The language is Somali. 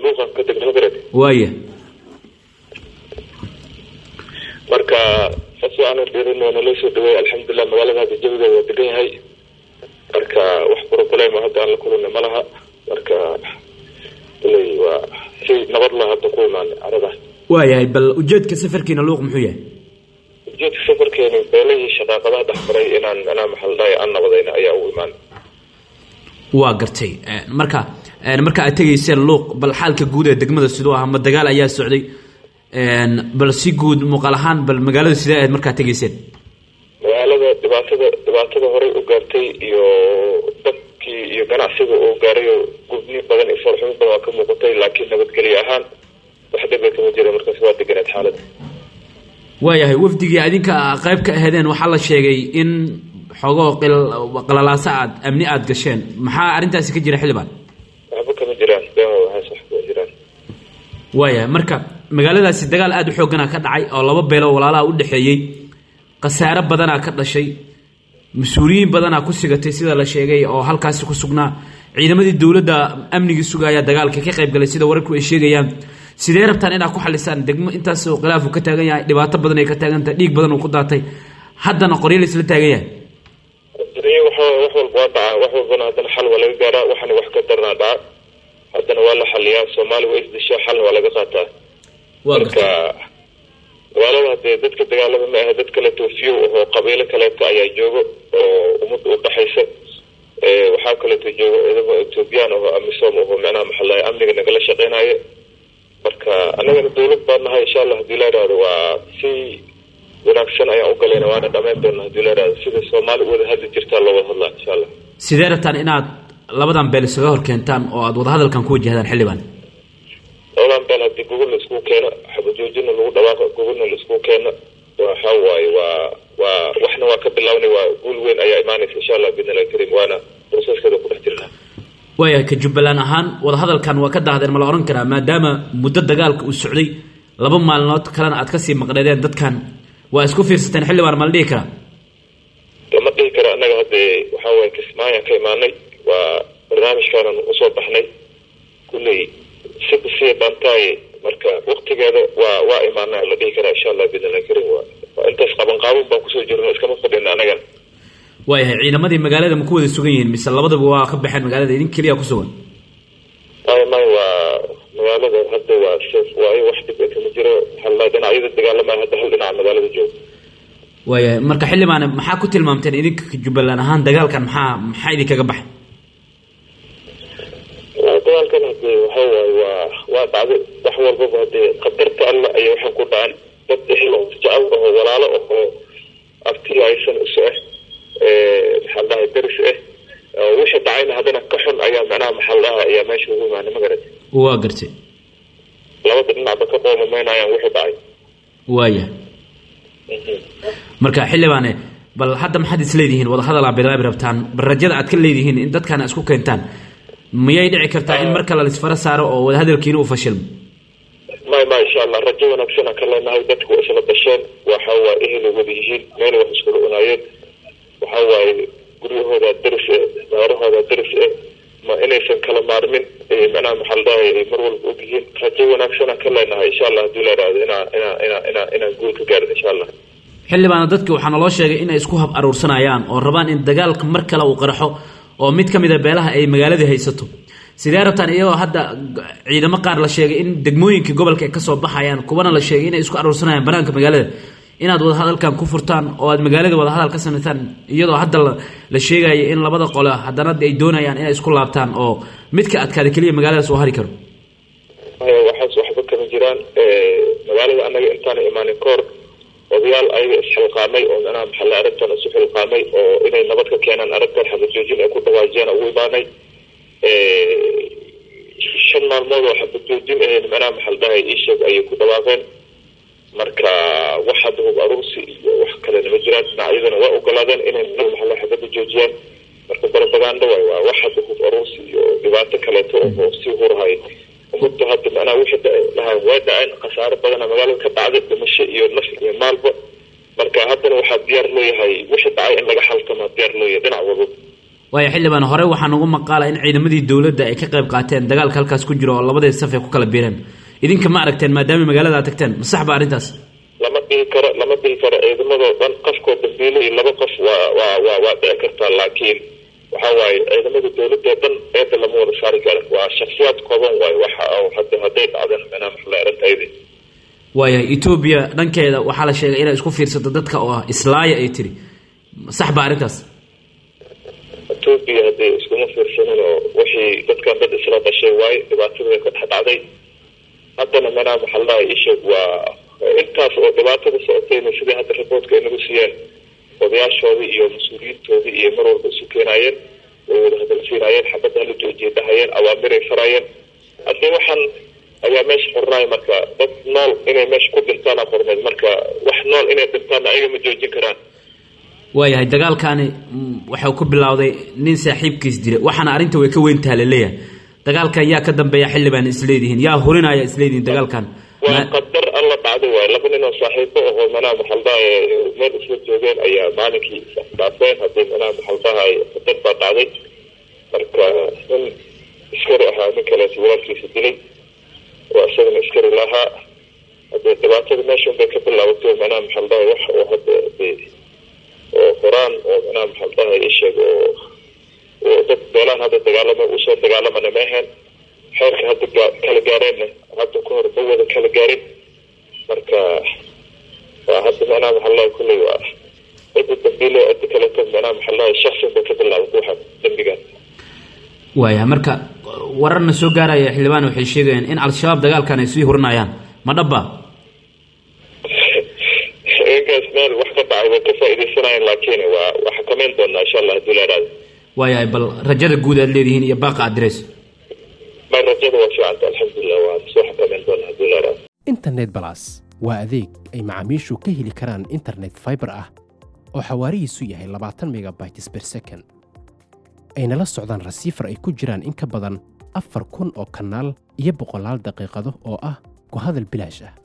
luuqan ka degna magarad waaya marka saas aanu dhirin waa naloo soo dhaweey alxamdulilah magaalada hadda jawigeeda waa degan yahay marka wax problema hadda aan la kulana ma laha marka ilay waa si nabad la hadda ku imaanay carada waayahay bal ujeedka safarkiina luuq muxuu yahay ujeedka safarkeeni beelihii shaqaaqadaha dhexmaray inaan macnaha maxaldahay aan nabadayna ayaa ugu imaanay waa gartay marka marka aad tegayseen luuq bal xaalka guud ee degmada siduu ah ma dagaal ayaa socday bal si guud muuqaal ahaan bal magaalada sidee ahayd markaad tegayseen magaalada dhibaatada dhibaatada horey u gaartay iyo dadkii iyo ganacsiga uu gaaray oo gubni badan iyo farxumo badan waa ka muuqatay laakiin nabadgelyo ahaan wax dhiba kama jira markaas waa deganeed xaalada waayahay wafdigii adinka qayb ka aheedeen waxaa la sheegay in xogoo qalalaaso aad amni aada gasheen maxaa arrintaasi ka jira xildhibaan waxba kama jiraan been waxaas wax kama jiraan waayahay marka magaaladaasi dagaal aada u xooggana ka dhacay oo laba beelo walaalaha u dhexeeyey khasaare badanaa ka dhashay mas-uuliyiin badanaa ku sigatay sida la sheegay oo halkaasi ku sugnaa ciidamadii dowladda amnigii sugaya dagaalka ka qayb galay sida wararku ay sheegayaan sidee rabtaan inaad ku xalisaan degmo intaasoo khilaafu ka taagan yahay dhibaato badan ay ka taagan tahay dhiig badan uu ku daatay haddana qoryo la isla taagan yahay wax walba waa dhacaa wax walbana haddana xal waa laga gaaraa waxana wax ka daranaa dhaca haddana waa la xaliyaa soomaali waa isdishaa xalna waa laga qaataa marka magaalada hadee dadka dagaalada ma ahe dad kale toofiyow ahoo qabiilo kaleeto ayaa joogo oo ummadda u dhaxaysa waxaa kaleeto joogo ciidamo ethoobiyan ahoo amisom ahoo macnaha maxalaha amniga nagala shaqeynaya marka annagana dawlad baan nahay insha allah hadii la idhaahdo waa si wanaagsan ayaan u galayna waana dhamayn doona hadii la idhahdo sida soomaali u wada hadli jirtaa loo wada hadlaa insha allah sidee rabtaan inaad labadan beel isaga hor keentaan oo aad wadahadalkan ku wajahdaan xildhibaan labadan beel haddii gogol la isku keeno xabajoojina lagu dhawaaqo gogolna la isku keeno waxa waaye waa waa waxna waa ka bilaabnay waa guul weyn ayaa imaanaysa insha allah biidn illahi karim waana processkeeda ku dhex jirnaa waayahay ka jubbaland ahaan wadahadalkan waa ka daahdeen ma la odhan karaa maadaama muddo dagaalka uu socday laba maalinood kalena aad kasii maqneedeen dadkan waa isku fiirsateen xildhibaan ma la dhihi karaa lama dhihi kara annaga haddee waxaa waye kismaayaan ka imaanay waa barnaamijkaanan usoo baxnay kulley sida siya dhaantaaye marka waktigeeda waa waa imaana la dhihi karaa insha allah biidn illahi karim waa waa intaas qaban qaabun baan kusoo jirno iskama fadhina annagan waayahay ciidamadii magaalada ma ku wada sugan yihiin mise labadaba waa ka baxeen magaalada idin keliya ku sugan may may waa magaalada hadda waa safe waayo wax dhib e kama jiro halla dhinacyada dagaalamaya hadda hal dhinaca magaalada jooga waayahay marka xildhibaane maxaa ku tilmaamteen idinka jubbaland ahaan dagaalkan maxaa maxaa idinkaga baxay dagaalkan hadee waxa waaye waa waa dhacday wax walbaba hadee qadarta alla ayay waxaan ku dhacan dad ehel oo jecel ahoo walaalo ahoo abtiyo aysan isu ah maxaa dhahay daris ah wixii dhacayna haddana ka xun ayaa macnaha maxaa dhaha ayaa meesha ugu imaanay ma garat waa gartay labada dhinacba ka qoomamaynayaan wixii dhacay waaya marka xildhibaane bal hadda maxaad isleedihiin wadahadal aad bilaabi rabtaan bal rajada aad ka leedihiin in dadkan isku keentaan miyay dhici kartaa in mar kale laisfara saaro oo wadahadalkiina uu fashilmo may ma insha allah rajo wanaagsan aan ka leenahay dadku waa isla dhasheen waxa waa ehel wada yihiin meel wax iskula cunaayeen waxa waaye guryahooda daris e daarahooda daris e ma inaysan kala maarmin macnaha maxaa ladhahay mar walba og yihiin rajo wanaagsan aan ka leenahay insha allah hadii la idhaahdo inaa inaa inaa inaa inaan guul ka gaarin insha allah xildhibaana dadki waxaa naloo sheegay inay isku hab aruursanayaan oo rabaan in dagaalka mar kale uu qarxo oo mid ka mid a beelaha ay magaaladii haysato sidee rabtaan iyagoo hadda ciidamo qaar la sheegay in degmooyinkii gobolka ay kasoo baxayaan kuwana la sheegay inay isku aruursanayaan banaanka magaalada inaad wadahadalkan ku furtaan oo aad magaalada wadahadal ka samaysaan iyadoo hadda la sheegayo in labada qole haddana ay doonayaan inay isku laabtaan oo midka adkaada keliya magaaladaas uu hari karo waxaas waxba kama jiraan magaalada annaga intaana imaanin kahor odayaal ayaga isxilqaamay oo macnaha maxalle arrintan isu xilqaamay oo inay nabad ka keenaan arrintan xabajoojin ay ku dhawaajiyaan ugu imaanay shan maalmood oo xabajoojin ahayn macnaha maxal dhahay iisheeg ayay ku dhawaaqeen marka wax hadda hub aruursi iyo wax kalena ma jiraan dhinacyadana waa ogolaadeen inay maxalle xabada joojiyaan marka barabaganda waay waa wax hadda hub aruursi iyo dhibaato kaleeto oo sii hurhay ummadda hadda macnaha wixii dhahaan waa dhaceen khasaaro badana magaalada ka dhacday dhimasho iyo naf iyo maalba marka haddana waxaa diyaar looyahay wixii dhacay in laga xaltama diyaar looyahay dhinac walba waayo xildhibaan hore waxaa nagu maqaala in ciidamadii dowladda ay ka qayb qaateen dagaalka halkaas ku jiro oo labadii saf ay ku kala biireen idinka ma aragteen maadaama magaalada aad tagteen ma sax ba arrintaas lama dhihi karo lama dhihi karo ciidamadoo dhan qofkoo dambiile iyo laba qof waa waa waa waa dhici kartaa laakiin waxa waaye ciidamada dowladoo dhan eedda lama wada saari karo waa shaksiyaad kooban waayo waxa hadda hadday dhacdeen manaa maxla arintaydi waayahay etoobiya dhankeeda waxaa la sheegay inay isku fiirsato dadka oo ah islaaya ay tiri sax ba arrintaas etoobiya haddii iskuma fiirsanin oo wixii dadkan dad isla dhashay waaye dhibaatada ka dhex dhacday haddana manaa maxaldaha isheeg waa intaas oo dhibaatada socotayna sidai hadda riboortka ay nagu siiyeen odayaashoodii iyo mas-uuliyiintoodii iyo mar walba isu keenaayeen way wada hadalsiinaayeen xabadda hala joojiya dhahayeen awaamiray faraayeen haddii waxaan ayaa meesha xornaay marka dad nool inay meesha ku dhintaana qorneed marka wax nool inay dhintaana ayaga ma joojin karaan waayahay dagaalkaani waxau ku bilowday nin saaxiibkiis dila waxaana arrinta way ka weyntaha laleeyahay dagaalkan yaa ka dambeeya xildhibaan isleedihiin yaa hurinaya isleedihiin dagaalkan waa qadar alla dhacday waay laba nin oo saaxiibo ahoo manaa maxaldaha meel isla joogeen ayaa maalinkii isdhaafeen haddii manaa maxaldaha qadar baa dhacday marka nin iskari ahaa nin kaleeto walaalkiisa dilay oo isagana iskari lahaa haddee dhibaatada meeshan bay ka bilaabatay manaa maxaldaha wax oo hadda de oo horaan oo manaa maxaldaha isheeg oo oo dad beelaan hadda dagaalama usoo dagaalamana ma ahayn xeerka hadda kala gaareenna hadda ka hor ma wada kala gaarin marka waa hadda manaa maxalaha kulley waa cidda dambiile cidda kaleeto manaa maxalaha shaksin bay ka bilaabatay waxa dembigan waayahay marka wararna soo gaaraya xildhibaan waxay sheegayaan in al-shabaab dagaalkan ay sii hurinayaan ma dhaba inkaas meel wax ka dhacay way ka faa'iidaysanayaan laakiin waa waa xakameyn doonaa insha allah haddii la yidhahdo waayahay bal rajada guud aad leedihiin iyo baaqa adres ma rajada waa fiicanta alxamdulilah waan soo xakameyn doonaa haddii la yidhahdo internet balas waa adeeg ay macaamiishu ka heli karaan internet fiber ah oo xawaarihiisu yahay labaatan megabytes per second ayna la socdaan rasiifar ay ku jiraan in ka badan afar kun oo kanaal iyo boqolaal daqiiqado oo ah ku hadal bilaash ah